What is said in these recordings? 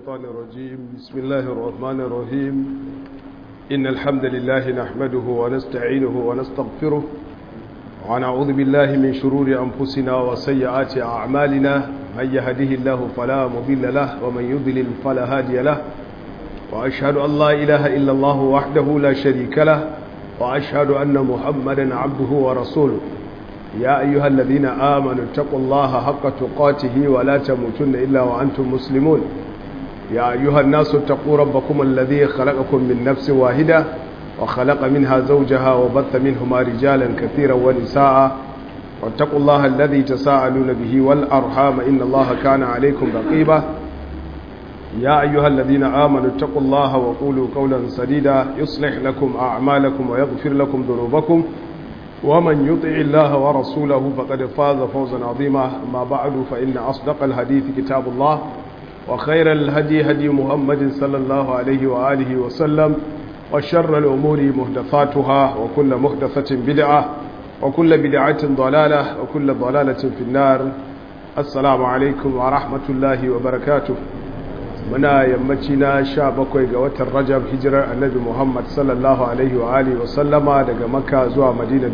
الشيطان الرجيم بسم الله الرحمن الرحيم إن الحمد لله نحمده ونستعينه ونستغفره ونعوذ بالله من شرور أنفسنا وسيئات أعمالنا من يهده الله فلا مضل له ومن يضلل فلا هادي له وأشهد أن لا إله إلا الله وحده لا شريك له وأشهد أن محمدا عبده ورسوله يا أيها الذين آمنوا اتقوا الله حق تقاته ولا تموتن إلا وأنتم مسلمون يا أيها الناس اتقوا ربكم الذي خلقكم من نفس واحدة وخلق منها زوجها وبث منهما رجالا كثيرا ونساء واتقوا الله الذي تساءلون به والأرحام إن الله كان عليكم رقيبا يا أيها الذين آمنوا اتقوا الله وقولوا قولا سديدا يصلح لكم أعمالكم ويغفر لكم ذنوبكم ومن يطع الله ورسوله فقد فاز فوزا عظيما أما بعد فإن أصدق الحديث كتاب الله وخير الهدي هدي محمد صلى الله عليه وآله وسلم وشر الأمور محدثاتها وكل محدثة بدعة وكل بدعة ضلالة وكل ضلالة في النار السلام عليكم ورحمة الله وبركاته muna yammaci na sha bakwai ga watan rajab hijirar annabi muhammad sallallahu alaihi wa alihi wasallama daga makka zuwa madina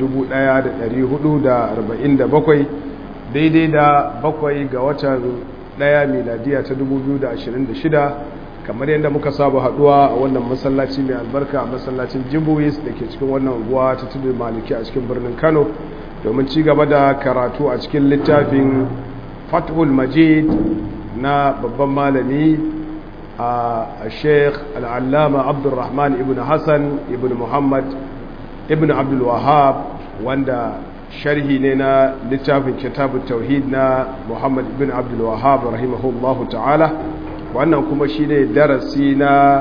1447 daidai da bakwai ga watan daya miladiya ta 2026 kamar yadda muka saba haduwa a wannan masallaci mai albarka a masallacin jibuwis da ke cikin wannan unguwa ta tudu maliki a cikin birnin kano domin ci gaba da karatu a cikin littafin fathul majid na babban malami a sheikh al'allama abdulrahman ibn hassan ibn muhammad ibn abdulwahab wanda sharhi ne na littafin kitabun tauhid na muhammad ibn abdulwahab rahimahullahu ta'ala wannan kuma shi ne darasi na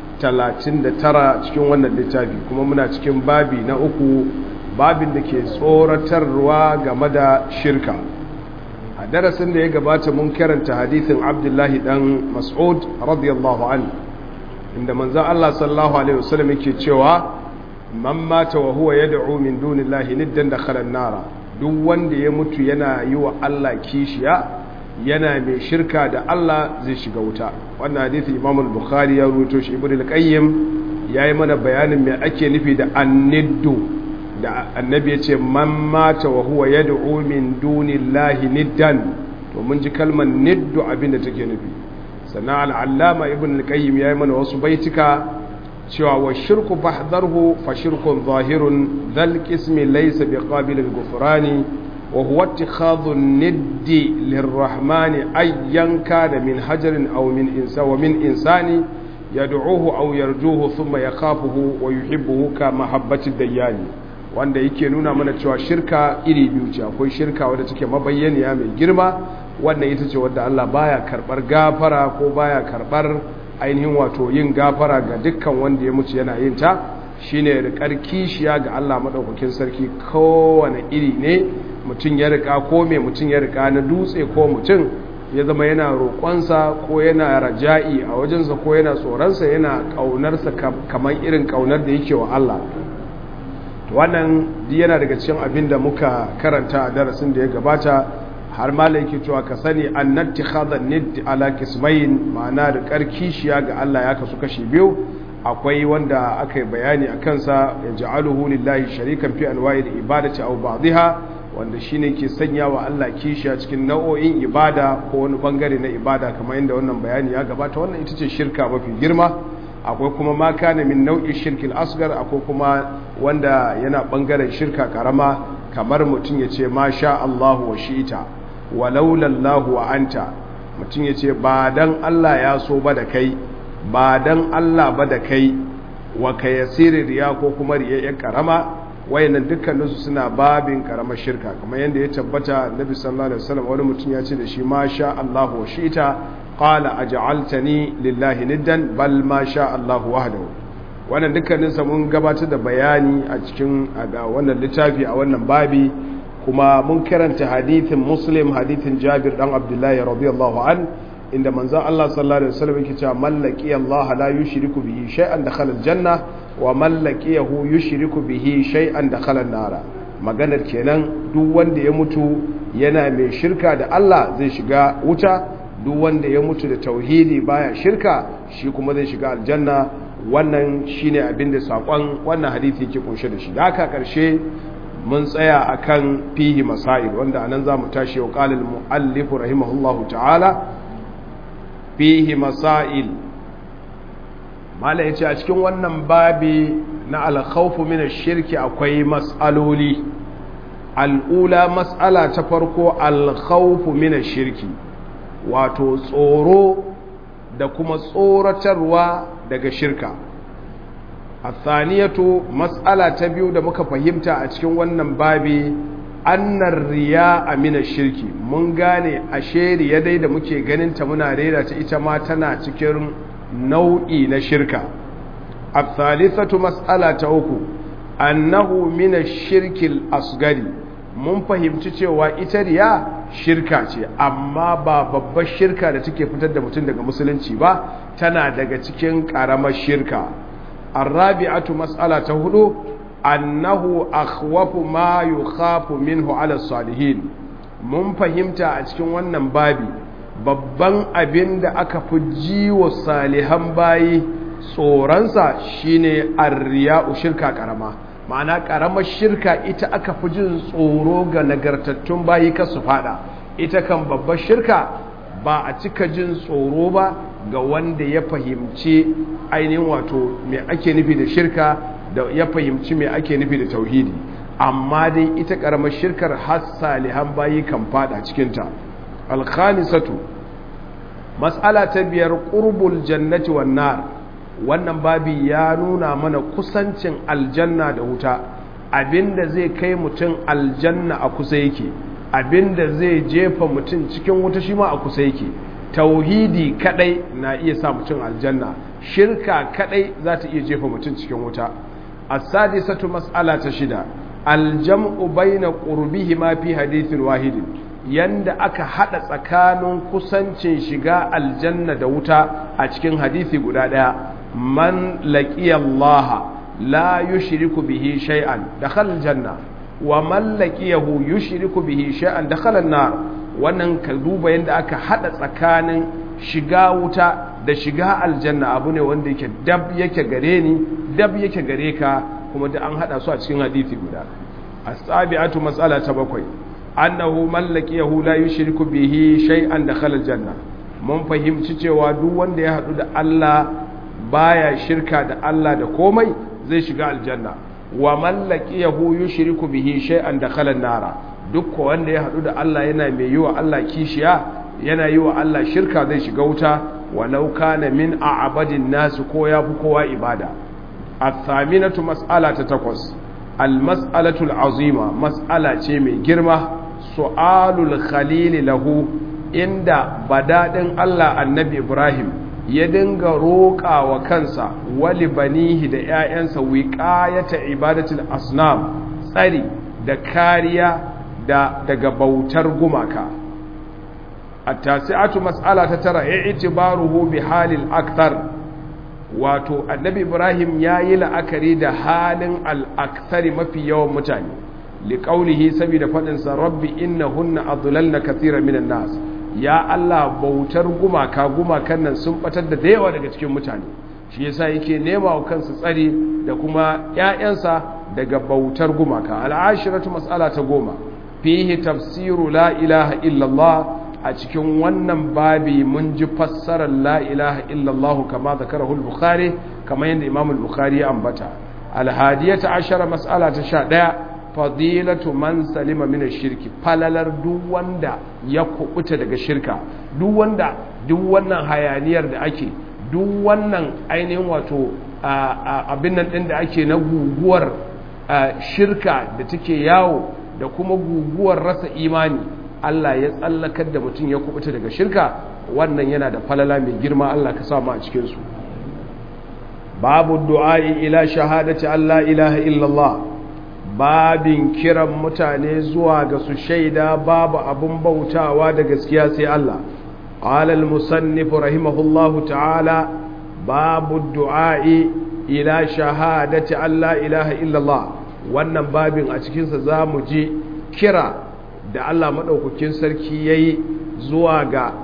39 cikin wannan littafi kuma muna cikin babi na uku babin da ke tsoratarwa game da shirka a darasin da ya gabata mun karanta hadithin abdullahi dan mas'ud radiyallahu an inda manzan Allah sallallahu alaihi wasallam yake cewa man mata wa huwa yad'u min dunillahi niddan dakhala an-nara duk wanda ya mutu yana yi wa Allah kishiya yana mai shirka da Allah zai shiga wuta wannan hadisi Imam al-Bukhari ya ruwaito shi Ibn al-Qayyim yayi mana bayanin me ake nufi da an-niddu da annabi ya ce man mata wa huwa yad'u min dunillahi niddan to mun ji kalmar niddu abinda take nufi sannan al-allama ibn al-qayyim yayi mana wasu baitika cewa wa shirku fahdharhu fa shirkun zahirun dhal qismi laysa biqabil al-ghufrani wa huwa ittikhadhu niddi lirrahmani ayyan kana min hajarin aw min insa wa min insani yad'uhu aw yarjuhu thumma yakhafuhu wa yuhibbuhu ka mahabbati dayyani wanda yake nuna mana cewa shirka iri biyu ce akwai shirka wadda take mabayyaniya mai girma wannan ita ce wadda Allah baya karbar gafara ko baya karbar ainihin wato yin gafara ga dukkan wanda ya mutu yana yin ta shine rikar kishiya ga Allah madaukakin sarki kowane iri ne mutum ya rika ko mai mutum ya rika na dutse ko mutum ya zama yana roƙonsa ko yana raja'i a wajensa ko yana tsoronsa yana ƙaunarsa kamar irin ƙaunar da yake wa Allah wannan yana daga cikin abin da muka karanta a darasin da ya gabata har malai yake cewa ka sani annati khadan nid ala kismain ma'ana da karkishiya ga Allah ya kasu kashi biyu akwai wanda aka yi bayani a kansa ya ja'aluhu lillahi sharikan fi anwa'il ibadati aw ba'dha wanda shine ke sanya wa Allah kishiya cikin nau'o'in ibada ko wani bangare na ibada kamar yadda wannan bayani ya gabata wannan ita ce shirka mafi girma akwai kuma ma kana min nau'in shirkil asgar akwai kuma wanda yana bangaren shirka karama kamar mutum ya ce ma sha Allahu wa shi'ita wa laulallahu wa anta mutum ya ce ba dan Allah ya so ba da kai ba dan Allah ba da kai wa ka yasiri riya ko kuma riya karama wayannan dukkaninsu suna babin karamar shirka kamar yadda ya tabbata Nabi sallallahu alaihi wasallam wani mutum ya ce da shi ma sha Allahu wa shi'ita qala aj'altani lillahi niddan bal ma sha Allah wahdahu wannan dukkanin sa mun gabatar da bayani a cikin ga wannan littafi a wannan babi kuma mun karanta hadithin Muslim hadithin Jabir dan Abdullahi radiyallahu an inda manzon Allah sallallahu alaihi wasallam yake cewa mallaki Allah la yushriku bihi shay'an dakhala aljanna wa mallakiyahu yushriku bihi shay'an dakhala an-nara maganar kenan duk wanda ya mutu yana mai shirka da Allah zai shiga wuta duk wanda ya mutu da tauhidi baya shirka shi kuma zai shiga aljanna wannan shine abin da sakon wannan hadisi yake kunshe da shi da haka karshe mun tsaya akan fihi masail wanda anan zamu tashi wa qala al-muallif rahimahullahu ta'ala fihi masail mala yace a cikin wannan babi na al-khawf min ash-shirki akwai mas'aloli al'ula mas'ala ta farko al-khawf min ash-shirki wato tsoro da kuma tsoratarwa daga shirka athaniyatu mas'ala ta biyu da muka fahimta a cikin wannan babi annar riya amina shirki mun gane ashe riya dai da muke ganin ta muna rera ta ita ma tana cikin nau'i na shirka athalithatu mas'ala ta uku annahu min ash-shirki asgari mun fahimci cewa ita riya shirka ce amma ba babbar shirka da take fitar da mutum daga musulunci ba tana daga cikin karamar shirka الرابعة مسألة هدو أنه أخوف ما يخاف منه على الصالحين mun fahimta a cikin wannan babi babban abin da aka fi ji wa salihan bayi tsoronsa shine arriya'u shirka karama ma'ana karamar shirka ita aka fi jin tsoro ga nagartattun bayi kasu fada ita kan babbar shirka ba a cika jin tsoro ba ga wanda ya fahimci ainihin wato mai ake nufi da shirka da ya fahimci mai ake nufi da tauhidi amma dai ita karamar shirkar har salihan bayi kan fada cikinta alkhamisatu mas'ala ta biyar qurbul jannati wan nar wannan babi ya nuna mana kusancin aljanna da wuta abinda zai kai mutum aljanna a kusa yake abinda zai jefa mutum cikin wuta shi ma a kusa yake tauhidi kadai na iya sa mutum aljanna shirka kadai za ta iya jefa mutum cikin wuta as-sadisatu mas'ala ta shida aljam'u baina qurbihi ma fi hadithin wahidin yanda aka hada tsakanin kusancin shiga aljanna da wuta a cikin hadisi guda daya man laqiya Allah la yushriku bihi shay'an dakhala aljanna wa man laqiyahu yushriku bihi shay'an dakhala an-nar wannan ka duba yanda aka hada tsakanin shiga wuta da shiga aljanna abu ne wanda yake dab yake gare ni dab yake gare ka kuma da an hada su a cikin hadisi guda as-sabi'atu mas'ala ta bakwai annahu mallakiyahu la yushriku bihi shay'an dakhala aljanna mun fahimci cewa duk wanda ya hadu da Allah baya shirka da Allah da komai zai shiga aljanna wa mallakiyahu yushriku bihi shay'an dakhala an-nara duk wanda ya hadu da Allah yana mai yi wa Allah kishiya yana yi wa Allah shirka zai shiga wuta walau kana min a'badin nasu ko ya fi kowa ibada athaminatu mas'ala ta takwas al-mas'alatu al-azima mas'ala ce mai girma su'alul khalil lahu inda badadin Allah annabi Ibrahim ya dinga roƙa wa kansa wali banihi da ƴaƴansa wiqayata ibadatul asnam tsari da kariya da daga bautar gumaka التاسعة مسألة ترى اعتباره بحال الأكثر wato annabi ibrahim ya yi la'akari da halin al'aktari mafi yawan mutane liƙaunihi saboda faɗinsa rabbi inna hunna adlalna kathira minan nas ya allah bautar gumaka gumakan nan sun batar da da yawa daga cikin mutane shi yasa yake nema wa kansa tsari da kuma ƴaƴansa daga bautar gumaka al'ashiratu mas'ala ta goma fihi tafsiru la ilaha illallah a cikin wannan babi mun ji fassarar la ilaha illallah kama zakarahu al-bukhari kama yadda imam al-bukhari ya ambata al-hadiyata ashara mas'ala ta sha ɗaya fadilatu man salima min shirki falalar duk wanda ya kubuta daga shirka duk wanda duk wannan hayaniyar da ake duk wannan ainihin wato abin nan din da ake na guguwar shirka da take yawo da kuma guguwar rasa imani Allah ya tsallakar da mutum ya kubuta daga shirka wannan yana da falala mai girma Allah ka samu a cikinsu babu du'a'i ila shahadati Allah ilaha illallah babin kiran mutane zuwa ga su shaida babu abun bautawa da gaskiya sai Allah qala al-musannif rahimahullahu ta'ala babu du'a'i ila shahadati Allah ilaha illallah wannan babin a cikinsa za mu ji kira da Allah maɗaukakin sarki ya yi zuwa ga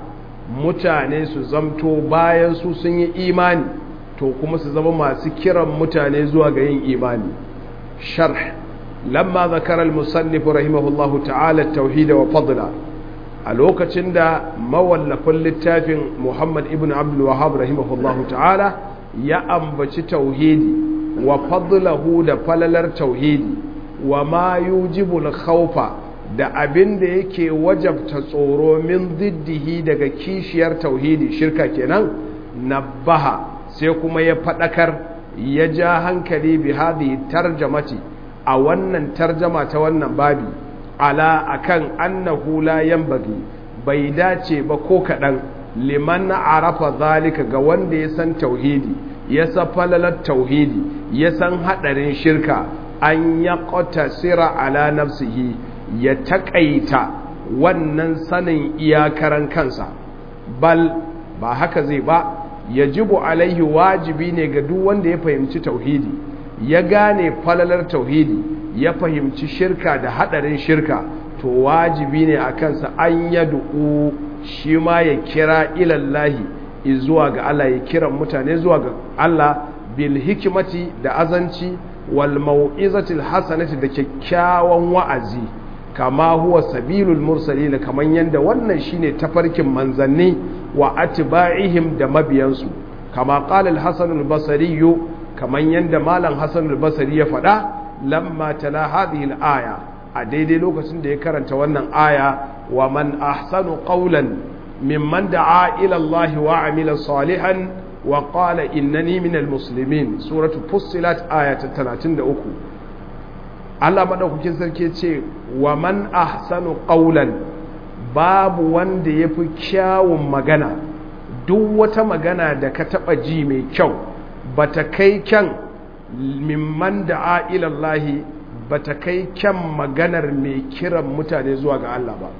mutane su zamto bayan su sun yi imani to kuma su zama masu kiran mutane zuwa ga yin imani sharh lamma zakara al-musannif rahimahullahu ta'ala at-tauhid wa fadla a lokacin da mawallafin littafin Muhammad ibn Abdul Wahhab rahimahullahu ta'ala ya ambaci tauhidi wa fadlahu da falalar tauhidi wa ma yujibu al-khawfa da abin da yake wajabta tsoro min ziddihi daga kishiyar tauhidi shirka kenan nabbaha sai kuma ya fadakar ya ja hankali bi hadhihi tarjamati a wannan tarjama ta wannan babi ala akan annahu la yanbaghi bai dace ba ko kadan liman arafa zalika ga wanda ya san tauhidi ya san falalar tauhidi ya san hadarin shirka an ya sira ala nafsihi ya taƙaita wannan sanin iyakaran kansa bal ba haka zai ba ya jibu alaihi wajibi ne ga duk wanda ya fahimci tauhidi ya gane falalar tauhidi ya fahimci shirka da haɗarin shirka to wajibi ne a kansa an ya du'u shi ma ya kira ilallahi zuwa ga Allah ya kiran mutane zuwa ga Allah bil hikimati da azanci wal mau'izatil hasanati da kyakkyawan wa'azi kama huwa sabilul mursalin kaman yanda wannan shine tafarkin manzanni wa atba'ihim da mabiyansu kama qala al-hasan al-basri kaman yanda malam hasan al-basri ya faɗa lamma tala hadhihi al-aya a daidai lokacin da ya karanta wannan aya wa man ahsanu qawlan mimman da'a ila Allah wa amila salihan wa qala innani minal muslimin suratu fussilat aya ta 33 Allah madaukakin sarki ce wa man ahsanu qawlan babu wanda yafi kyawun magana duk wata magana da ka taba ji mai kyau bata kai kyan mimman da'a ila Allah bata kai kyan maganar mai kiran mutane zuwa ga Allah ba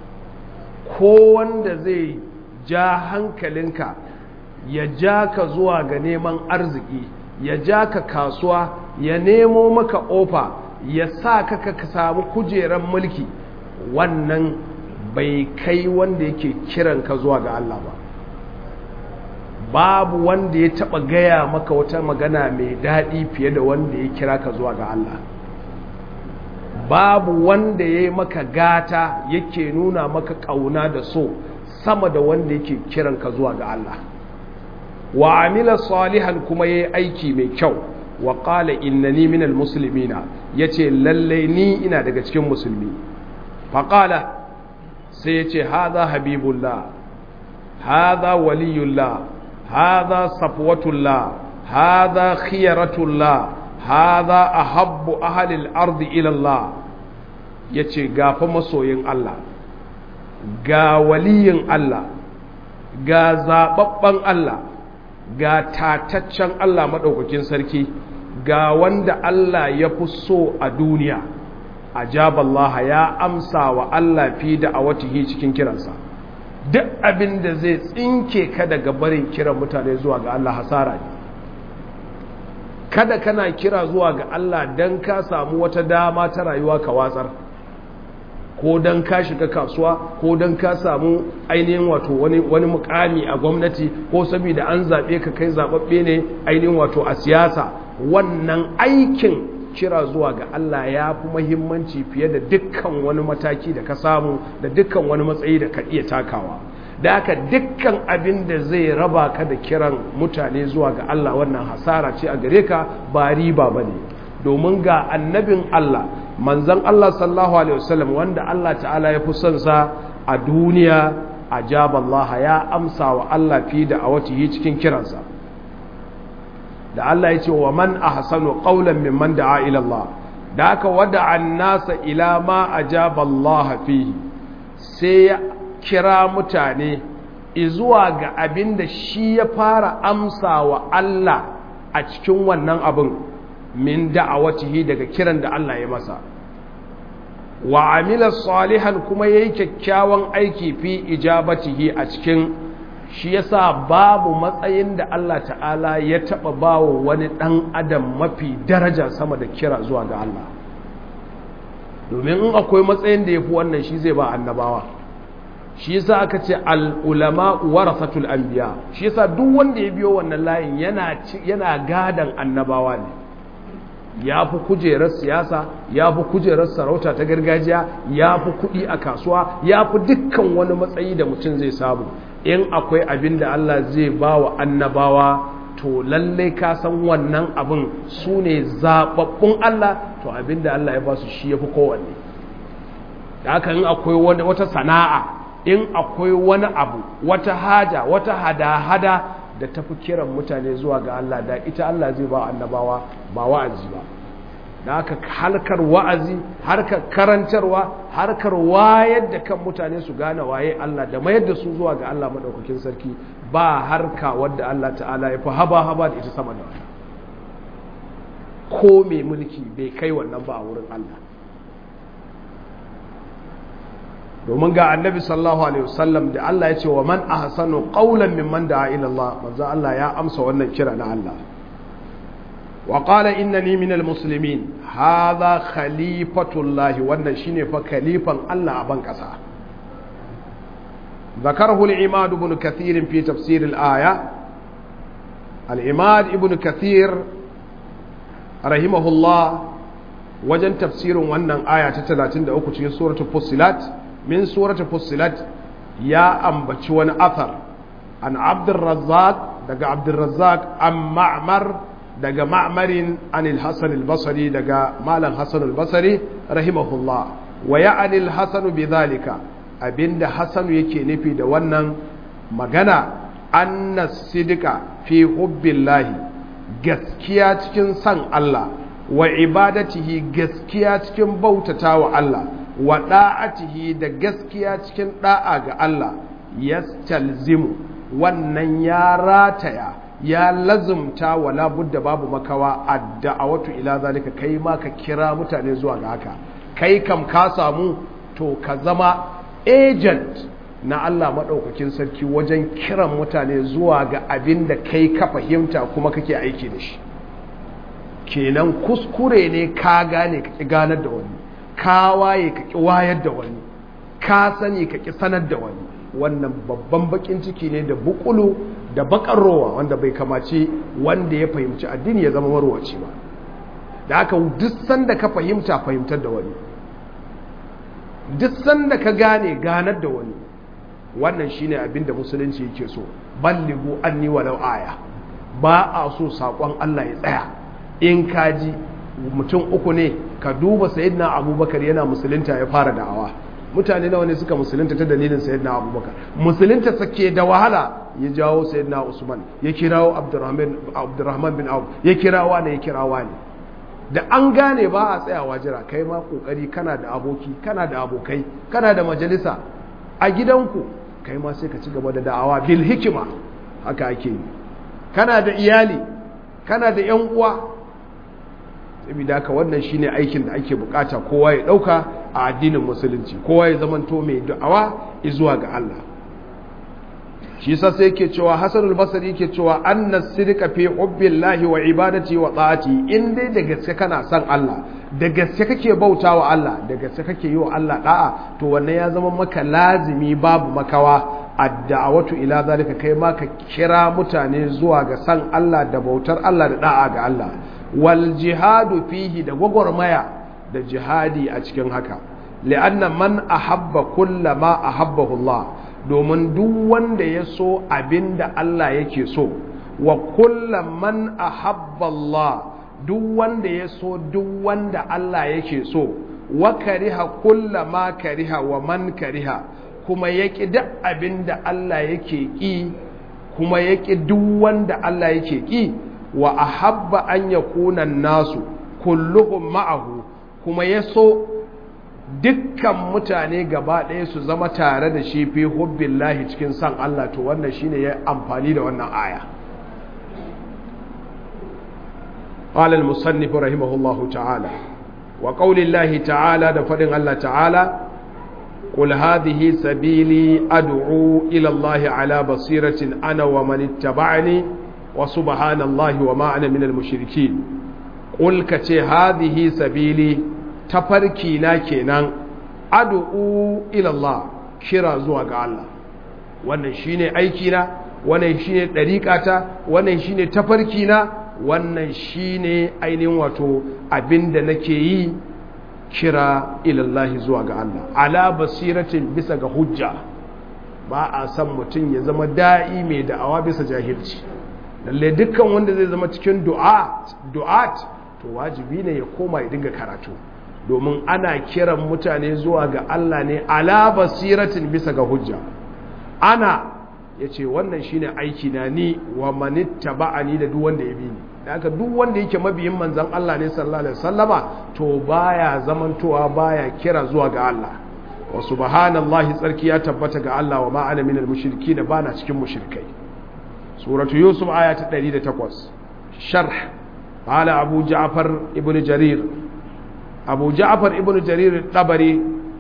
ko wanda zai ja hankalinka ya ja ka zuwa ga neman arziki ya ja ka kasuwa ya nemo maka ofa ya sa ka ka samu kujeran mulki wannan bai kai wanda yake kiran ka zuwa ga Allah ba babu wanda ya taba gaya maka wata magana mai daɗi fiye da wanda ya kira ka zuwa ga Allah babu wanda ya yi maka gata yake nuna maka ƙauna da so sama da wanda yake kiran ka zuwa ga Allah wa amila salihan kuma yayi aiki mai kyau wa qala innani minal muslimina yace lalle ni ina daga cikin musulmi fa qala sai yace hadha habibullah hadha waliyullah hadha safwatullah hadha khiyaratullah hadha ahabbu ahli al-ard ila Allah yace gafa masoyin Allah ga waliyin Allah ga zababban Allah ga tataccen Allah maɗaukakin sarki ga wanda Allah ya fi so a duniya ajaballaha ya amsa wa Allah fi da a watihi cikin kiransa duk abin da zai tsinke ka daga barin kiran mutane zuwa ga Allah hasara ne kada kana kira zuwa ga Allah don ka samu wata dama ta rayuwa ka watsar ko don ka shiga kasuwa ko don ka samu ainihin wato wani, wani mukami a gwamnati ko saboda an zaɓe ka kai zaɓaɓɓe ne ainihin wato a siyasa wannan aikin kira zuwa ga Allah ya fi mahimmanci fiye da dukkan wani mataki da ka samu da dukkan wani matsayi da ka iya takawa da haka dukkan abin da zai raba ka da kiran mutane zuwa ga Allah wannan hasara ce a gare ka ba riba ba ne domin ga annabin Allah manzan Allah sallallahu Alaihi wasallam wanda Allah ta'ala ya fi son sa a duniya a jaballaha ya amsa wa Allah fi da a watihi cikin kiransa da Allah ya ce wa man ahsanu qawlan mimman da'a ila Allah da aka wada annasa ila ma ajaballaha fihi sai ya kira mutane izuwa ga abin da shi ya fara amsa wa Allah a cikin wannan abin min da'awatihi daga kiran da Allah ya masa wa amila salihan kuma yayi kyakkyawan aiki fi ijabatihi a cikin shi yasa babu matsayin da Allah ta'ala ya taba bawo wani dan adam mafi daraja sama da kira zuwa ga Allah domin in akwai matsayin da yafi wannan shi zai ba annabawa shi yasa aka ce al-ulama warasatul anbiya shi yasa duk wanda ya biyo wannan layin yana yana gadan annabawa ne ya fi kujerar siyasa ya fi kujerar sarauta ta gargajiya ya fi kuɗi a kasuwa ya fi dukkan wani matsayi da mutum zai samu in akwai abin da Allah zai ba wa annabawa to lallai ka san wannan abin su ne zaɓaɓɓun Allah to abin da Allah ya ba su shi ya fi kowanne da haka in akwai wata sana'a in akwai wani abu wata haja wata hada-hada da tafi kiran mutane zuwa ga Allah da ita Allah zai ba annabawa ba wa'azi ba da haka harkar wa'azi harkar karantarwa harkar wayar da kan mutane su gane waye Allah da mayar da su zuwa ga Allah madaukakin sarki ba harka wadda Allah ta'ala ya fi haba haba da ita sama da wata ko mai mulki bai kai wannan ba a wurin Allah domin ga annabi sallallahu alaihi wasallam da Allah ya ce wa man ahsanu qawlan mimman da'a ila Allah manzo Allah ya amsa wannan kira na Allah wa qala innani minal muslimin hadha khalifatullahi wannan shine fa khalifan Allah a ban kasa ذكره العماد بن كثير في تفسير الآية العماد ابن كثير رحمه الله وجن تفسير وأن آية 33 في سورة فصلت من سورة فصلت يا أم بتشون أثر عن عبد الرزاق دقى عبد الرزاق أم معمر دقى معمر عن الحسن البصري دقى مال الحسن البصري رحمه الله ويعني الحسن بذلك abinda Hassanu yake nufi da wannan magana anna sidika fi hubbillahi gaskiya cikin san Allah wa ibadatihi gaskiya cikin bautata wa Allah wa da'atihi da gaskiya cikin da'a ga Allah yastalzimu wannan ya rataya ya lazumta wala budda babu makawa adda'awatu ila zalika kai ma ka kira mutane zuwa ga haka kai kam ka samu to ka zama agent na Allah maɗaukakin sarki wajen kiran mutane zuwa ga abin da kai ka fahimta kuma kake aiki da shi kenan kuskure ne ka gane ka ƙi ganar da wani ka waye ka ƙi wayar da wani ka sani ka ƙi sanar da wani wannan babban bakin ciki ne da bukulu da bakar rowa wanda bai kamace wanda ya fahimci addini ya zama marwaci ba da haka duk sanda ka fahimta fahimtar da wani duk sanda ka gane ganar da wani wannan shine abin da musulunci yake so balligu anni walau aya ba a so sakon Allah ya tsaya in kaji mutum uku ne ka duba sayyidina abubakar yana musulunta ya fara da'awa mutane nawa ne suka musulunta ta dalilin sayyidina abubakar musulunta sake da wahala ya jawo sayyidina usman ya kirawo abdurrahman bin auf ya kirawa ne ya kirawa ne da an gane ba a tsayawa jira kai ma kokari kana da aboki kana da abokai kana da majalisa a gidanku kai ma sai ka ci gaba da da'awa bil hikima haka ake yi kana da iyali kana da yan uwa saboda haka wannan shine aikin da ake bukata kowa ya dauka a addinin musulunci kowa ya zamanto mai da'awa zuwa ga Allah shi yasa sai yake cewa Hasanul Basri yake cewa anna sidqa fi hubbillahi wa ibadati wa ta'ati in dai da gaske kana son Allah da gaske kake bautawa Allah da gaske kake yi wa Allah da'a to wannan ya zama maka lazimi babu makawa adda'awatu ila zalika kai ma ka kira mutane zuwa ga san Allah da bautar Allah da da'a ga Allah wal jihadu fihi da gwagwarmaya da jihadi a cikin haka li'anna man ahabba kullama ahabbahu Allah domin duk wanda ya so abin da Allah yake so wa kullum man ahabba Allah duk wanda ya so duk wanda Allah yake so wa kariha kullama kariha wa man kariha kuma yaki duk abin da Allah yake ki kuma yaki duk wanda Allah yake ki wa ahabba an yakuna nasu kulluhum ma'ahu kuma ya so dukkan mutane gaba ɗaya su zama tare da shi fi hubbin lahi cikin san Allah to wannan shi ne ya amfani da wannan aya ƙalal musannifu rahimahullahu ta'ala wa ƙaunin lahi ta'ala da faɗin Allah ta'ala قل هذه سبيلي أدعو إلى الله على بصيرة أنا ومن اتبعني وسبحان الله وما أنا من المشركين قل كتي هذه سبيلي tafarki na kenan ad'u ila Allah kira zuwa ga Allah wannan shine aikina wannan shine ɗariƙata wannan shine tafarkina wannan shine ainihin wato abinda nake yi kira ilallahi zuwa ga Allah ala basiratin bisa ga hujja ba a san mutum ya zama da'i mai da'awa bisa jahilci lalle dukkan wanda zai zama cikin du'at to wajibi ne ya koma ya dinga karatu domin ana kiran mutane zuwa ga Allah ne ala basiratin bisa ga hujja ana ya ce wannan shine aiki na ni wa manitta ba'ani da duk wanda ya bi ni da haka duk wanda yake mabiyin manzan Allah ne sallallahu alaihi wasallama to baya zamantowa baya kira zuwa ga Allah wa subhanallahi tsarki ya tabbata ga Allah wa ma ana minal mushrikin bana cikin mushrikai suratu yusuf aya ta 108 sharh qala abu ja'far ibnu jarir abu ja'far ibnu jarir tabari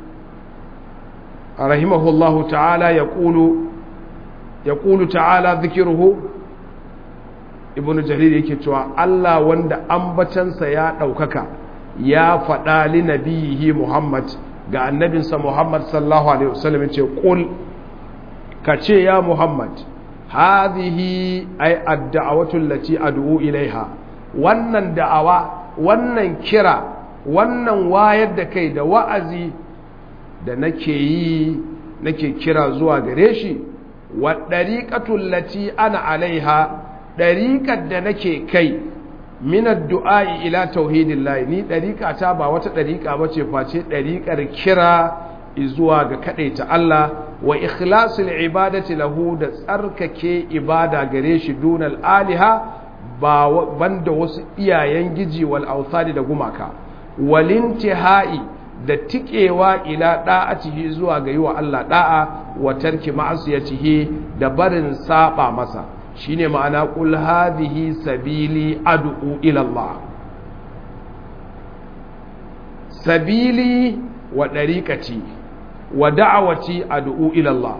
rahimahullahu ta'ala yaqulu yaqulu ta'ala dhikruhu ibnu jarir yake cewa Allah wanda ambatansa ya ɗaukaka ya faɗa li nabiyihi Muhammad ga annabinsa Muhammad sallallahu alaihi wasallam yace qul kace ya Muhammad hadhihi ay ad-da'watu allati ad'u ilaiha wannan da'awa wannan kira wannan wayar da kai da wa'azi da nake yi nake kira zuwa gare shi wa dariqatu allati ana alaiha ɗariƙar da nake kai minar du'a'i ila tauhidin layi ni ɗariƙa ta ba wata ɗariƙa ba ce face ɗariƙar kira zuwa ga kaɗaita Allah wa ikhlasul ibadati lahu da tsarkake ibada gare shi dunal aliha ba banda wasu iyayen giji wal authani da gumaka walintihai da tikewa ila da'atihi zuwa ga yi wa Allah da'a wa tarki ma'asiyatihi da barin saba masa shine ma'ana qul hadhihi sabili ad'u ila Allah sabili wa dariqati wa da'awati ad'u ila Allah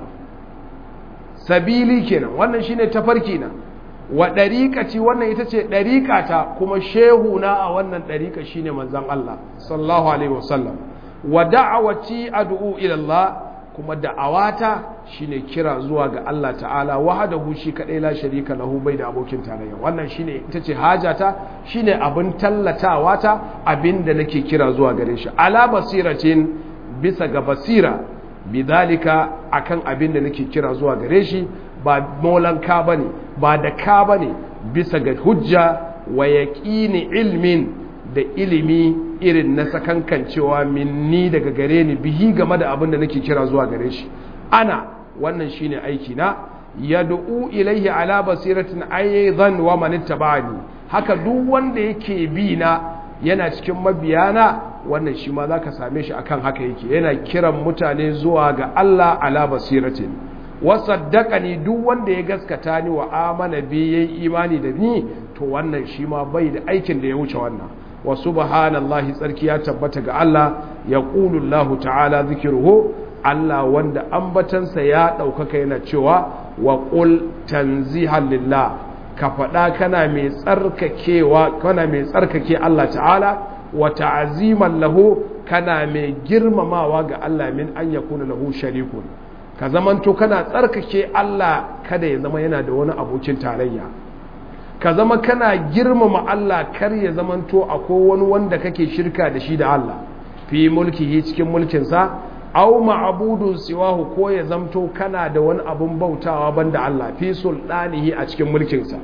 sabili kenan wannan shine tafarki na wa dariqati wannan ita ce dariqata kuma shehu na a wannan dariqa shine manzon Allah sallallahu alaihi wasallam wa da'awati ad'u ila Allah kuma da'awata shine kira zuwa ga Allah ta'ala wahdahu shi kadai la sharika lahu bai da abokin tarayya wannan shine ita ce hajata shine abin tallatawa ta abinda nake kira zuwa gare shi ala basiratin bisa ga basira bidalika akan abinda nake kira zuwa gare shi ba molanka bane ba da ka bane bisa ga hujja wa yaqini ilmin da ilimi irin na sakankancewa minni daga gare ni bihi game da abin da nake kira zuwa gare shi ana wannan shine aiki na yad'u ilaihi ala basiratin aidan wa man ittaba'ani haka duk wanda yake bi na yana cikin mabiyana wannan shi ma zaka same shi akan haka yake yana kiran mutane zuwa ga Allah ala basiratin wa saddaqani duk wanda ya gaskata ni wa amana bi yayi imani da ni to wannan shi ma bai da aikin da ya wuce wannan wa subhanallahi tsarki ya tabbata ga Allah ya ƙulu Allah ta'ala zikiruhu Allah wanda ambatansa ya ɗaukaka yana cewa wa ƙul tanzihan lillah ka faɗa kana mai tsarkakewa kana mai tsarkake Allah ta'ala wa ta'aziman lahu kana mai girmamawa ga Allah min an yakuna lahu sharikun ka zamanto kana tsarkake Allah kada ya zama yana da wani abokin tarayya ka zama kana girmama Allah kar ya zamanto akwai wani wanda kake shirka da shi da Allah fi mulkihi cikin mulkinsa aw ma'budun siwahu ko ya zamto kana da wani abun bautawa banda Allah fi sultanihi a cikin mulkinsa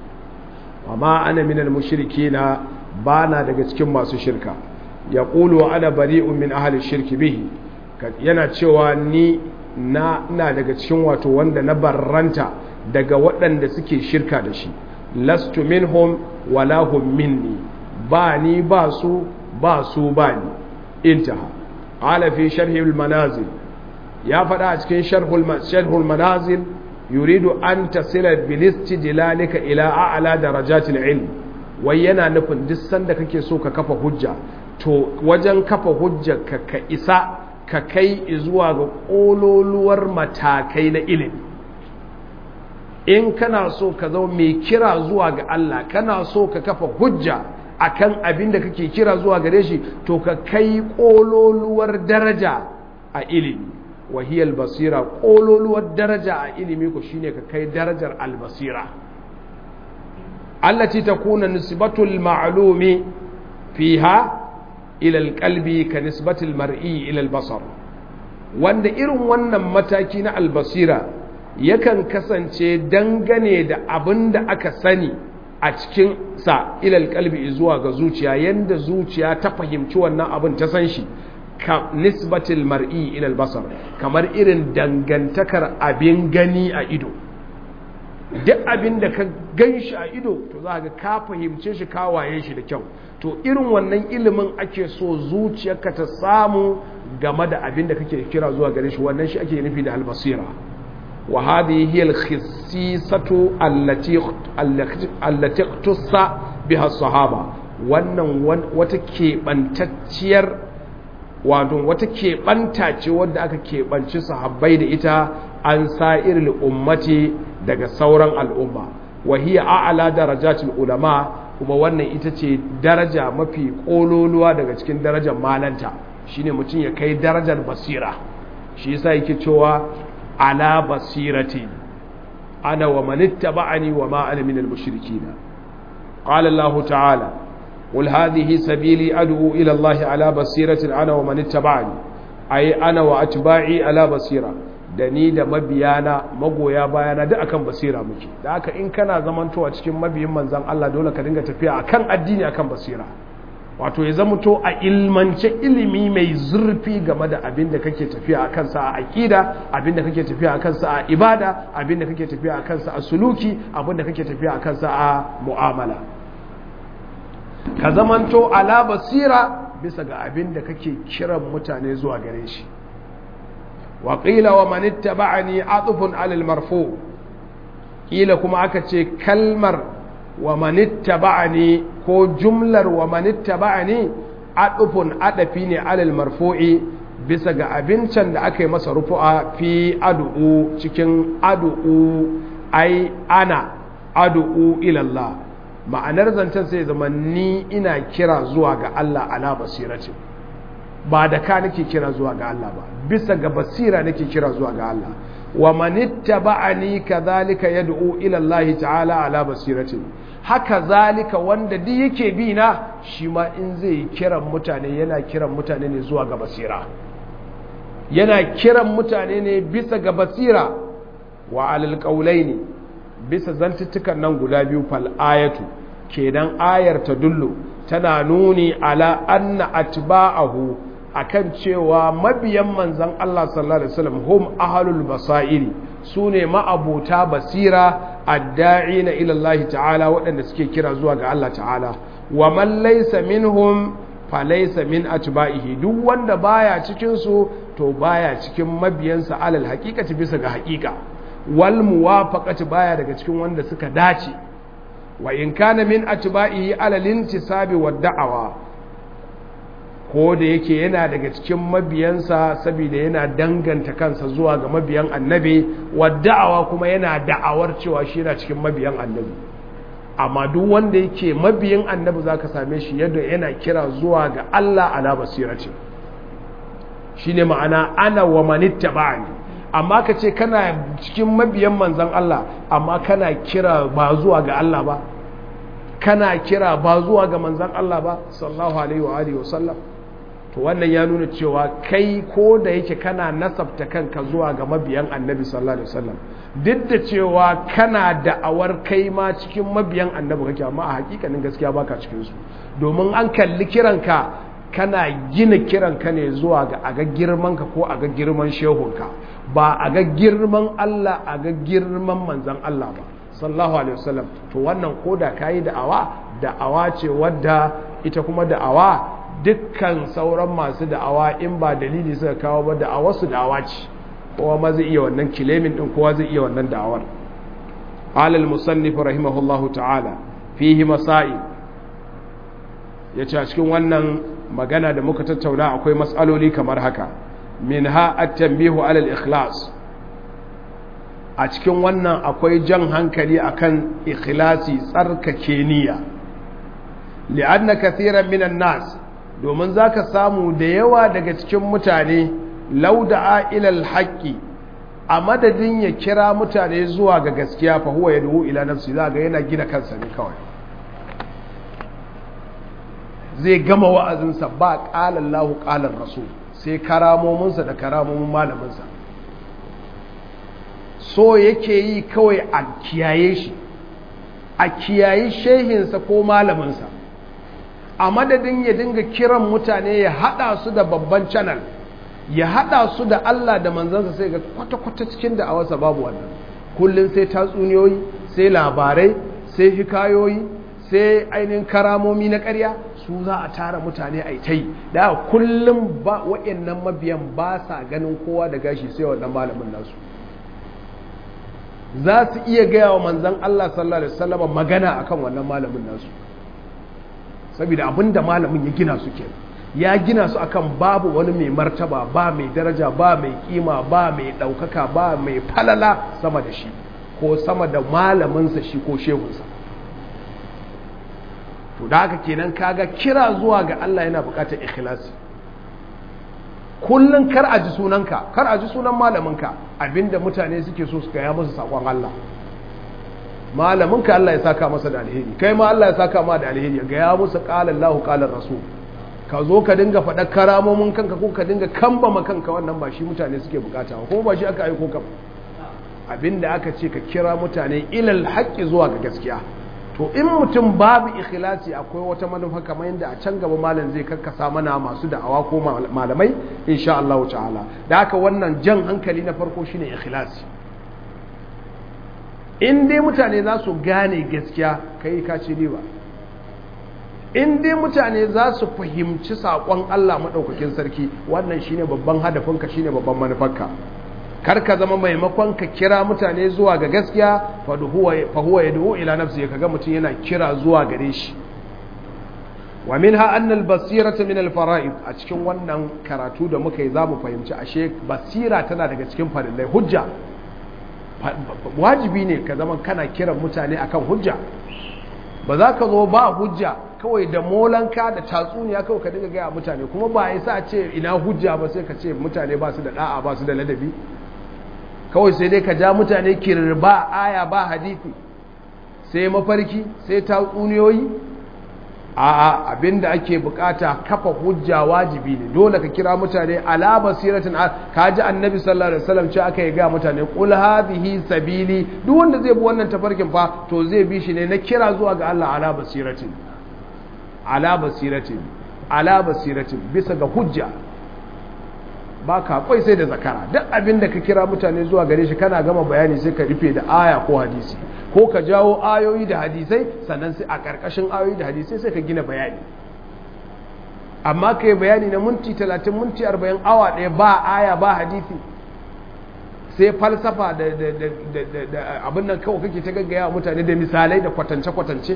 amma ana minal mushrikina bana daga cikin masu shirka yaqulu ana bari'un min ahli shirki bihi yana cewa ni na ina daga cikin wato wanda na barranta daga waɗanda suke shirka da shi lastu minhum wala hum minni ba ni ba su ba su ba ni intaha qala fi sharhi al-manazil ya faɗa a cikin sharhul manazil yuridu an tasila bil istidlalika ila a'la darajatil ilm wai yana nufin duk sanda kake so ka kafa hujja to wajen kafa hujja ka ka isa ka kai zuwa ga kololuwar matakai na ilimi in kana so ka zama mai kira zuwa ga Allah kana so ka kafa hujja akan abin da kake kira zuwa gare shi to ka kai kololuwar daraja a ilimi wahiyar basira ƙololuwar daraja a ilimi ku shine ka kai darajar albasira allati takuna nisbatul ma'lumi fiha ila alqalbi ka nisbatul mar'i ila albasar wanda irin wannan mataki na albasira yakan kasance dangane da abin da aka sani a cikin sa ila alqalbi zuwa ga zuciya yanda zuciya ta fahimci wannan abin ta san shi ka nisbatil mar'i ila albasar kamar irin dangantakar abin gani a ido duk abin da ka gan shi a ido to za ga ka fahimce shi ka waye shi da kyau to irin wannan ilimin ake so zuciyarka ta samu game da abin da kake kira zuwa gare shi wannan shi ake nufi da albasira wa hadhihi hiya al-khissisatu allati allati tussa biha sahaba wannan wata keɓantacciyar wato wata keɓanta ce wadda aka keɓanci sahabbai da ita an sa'ir ummati daga sauran al'umma wahiya a'ala darajatul ulama kuma wannan ita ce daraja mafi ƙololuwa daga cikin darajar malanta shine mutum ya kai darajar basira shi yasa yake cewa ala basirati ana wa manittaba'ani wa ma ana minal mushrikin qala Allah ta'ala قل هذه سبيلي أدعو إلى الله على بصيرة أنا ومن اتبعني أي أنا وأتباعي على بصيرة da ni da mabiyana magoya bayana duk akan basira muke da haka in kana zamantowa cikin mabiyin manzan Allah dole ka dinga tafiya akan addini akan basira wato ya zamanto a ilmance ilimi mai zurfi game da abin da kake tafiya a kansa a aƙida abin da kake tafiya a kansa a ibada abin da kake tafiya a kansa a suluki abin da kake tafiya a kansa a mu'amala ka zamanto ala basira bisa ga abin da kake kiran mutane zuwa gare shi wa qila wa man ittaba'ani atufun alal marfu kila kuma aka ce kalmar wa man ittaba'ani ko jumlar wa man ittaba'ani atufun adafi ne alal marfu'i bisa ga abincin da aka yi masa rufu'a fi adu'u cikin adu'u ai ana adu'u ila Allah ma'anar zancen sai zama ni ina kira zuwa ga Allah ala basirati ba da ka nake kira zuwa ga Allah ba bisa ga basira nake kira zuwa ga Allah wa manittaba'ani kadhalika yad'u ila Allah ta'ala ala basirati haka zalika wanda duk yake bi na shi ma in zai kiran mutane yana kiran mutane ne zuwa ga basira yana kiran mutane ne bisa ga basira wa alal qawlaini bisa zantuttukan nan guda biyu fal ayatu kenan ayar ta dullu tana nuni ala anna atba'ahu akan cewa mabiyan manzon Allah sallallahu alaihi wasallam hum ahlul basairi sune ma'abuta basira adda'ina ila Allah ta'ala waɗanda suke kira zuwa ga Allah ta'ala wa man laysa minhum fa laysa min atba'ihi duk wanda baya cikin su to baya cikin mabiyansa alal haqiqati bisa ga haqiqa wal muwafaqati baya daga cikin wanda suka dace wa in kana min atba'ihi ala lintisabi wad da'awa ko da yake yana daga cikin mabiyansa saboda yana danganta kansa zuwa ga mabiyan annabi wad da'awa kuma yana da'awar cewa shi yana cikin mabiyan annabi amma duk wanda yake mabiyin annabi zaka same shi yadda yana kira zuwa ga Allah ala basirati shine ma'ana ana wa manittaba'ani amma ka ce kana cikin mabiyan manzan Allah amma kana kira ba zuwa ga Allah ba kana kira ba zuwa ga manzan Allah ba sallallahu alaihi wa alihi wasallam to wannan ya nuna cewa kai ko da yake kana nasabta kanka zuwa ga mabiyan annabi sallallahu alaihi wasallam duk da cewa kana da'awar kai ma cikin mabiyan annabi kake amma a hakikanin gaskiya baka cikin su domin an kalli kiranka kana gina kiranka ne zuwa ga aga girmanka ko aga girman shehunka ba aga girman Allah aga girman manzan Allah ba sallallahu alaihi wasallam to wannan koda kayi da'awa da'awa ce wadda ita kuma da'awa dukkan sauran masu da'awa in ba dalili suka kawo ba da'awar su da'awa ce kowa ma zai iya wannan kilemin din kowa zai iya wannan da'awar alal musannif rahimahullahu ta'ala fihi masail yace a cikin wannan magana da muka tattauna akwai matsaloli kamar haka minha at-tanbihu ala al-ikhlas a cikin wannan akwai jan hankali akan ikhlasi tsarkake niyya li'anna kathiran minan nas domin zaka samu da yawa daga cikin mutane lauda'a ilal haqqi a madadin ya kira mutane zuwa ga gaskiya fa huwa yad'u ila nafsi za ga yana gina kansa ne kawai zai gama wa'azinsa ba qala Allahu qala rasul sai karamominsa da karamomin malaminsa so yake yi kawai a kiyaye shi a kiyayi shehinsa ko malaminsa a madadin ya dinga kiran mutane ya hada su da babban channel ya hada su da Allah da manzansa sai ga kwata-kwata cikin da awarsa babu wannan kullum sai tatsuniyoyi sai labarai sai hikayoyi sai ainihin karamomi na ƙarya su za a tara mutane a ta yi da kullum ba waɗannan mabiyan ba sa ganin kowa da gashi sai wannan malamin nasu za su iya gaya wa manzan Allah sallallahu Alaihi wasallama magana akan wannan malamin nasu saboda abinda malamin ya gina su kenan ya gina su akan babu wani mai martaba ba mai daraja ba mai kima ba mai ɗaukaka ba mai falala sama da shi ko sama da malaminsa shi ko shehunsa to da haka kenan kaga kira zuwa ga Allah yana buƙatar ikhlasi kullum kar a ji sunanka kar a ji sunan malaminka abinda mutane suke so su gaya masa sakon Allah malaminka Allah ya saka masa da alheri kai ma Allah ya saka ma da alheri ga ya musu qala Allahu qala rasul ka zo ka dinga faɗa karamomin kanka ko ka dinga kambama kanka wannan ba shi mutane suke bukata ko ba shi aka aiko ka abinda aka ce ka kira mutane ilal haqqi zuwa ga gaskiya to in mutum babu ikhlasi akwai wata manufa kamar yadda a can gaba malam zai karkasa mana masu da'awa ko malamai insha Allah ta'ala da haka wannan jan hankali na farko shine ikhlasi in dai mutane za su gane gaskiya kai ka ci riba in dai mutane za su fahimci saƙon Allah maɗaukakin sarki wannan shine babban hadafinka shine babban manufarka kar ka zama maimakon ka kira mutane zuwa ga gaskiya fa huwa yad'u ila nafsi kaga mutum yana kira zuwa gare shi wa minha anna al-basirata min al-fara'id a cikin wannan karatu da muka yi zamu fahimci ashe basira tana daga cikin farillai hujja wajibi ne ka zama kana kiran mutane akan hujja ba za ka zo ba hujja kawai da molanka da tatsuniya kawai ka dinga gaya mutane kuma ba ya sa ce ina hujja ba sai ka ce mutane ba su da da'a ba su da ladabi kawai sai dai ka ja mutane kirba aya ba hadithi sai mafarki sai tatsuniyoyi a'a abinda ake bukata kafa hujja wajibi ne dole ka kira mutane ala basiratin ka ji annabi sallallahu alaihi wasallam ce aka yi ga mutane qul hadhihi sabili duk wanda zai bi wannan tafarkin fa to zai bi shi ne na kira zuwa ga Allah ala basiratin ala basiratin ala basiratin bisa ga hujja ba ka kwai sai da zakara duk abin da ka kira mutane zuwa gare shi kana gama bayani sai ka rufe da aya ko hadisi ko ka jawo ayoyi da hadisai sannan sai a ƙarƙashin ayoyi da hadisai sai ka gina bayani amma ka yi bayani na minti talatin minti arba'in awa ɗaya ba aya ba hadisi sai falsafa da abin nan kawai kake ta gaggaya mutane da misalai da kwatance-kwatance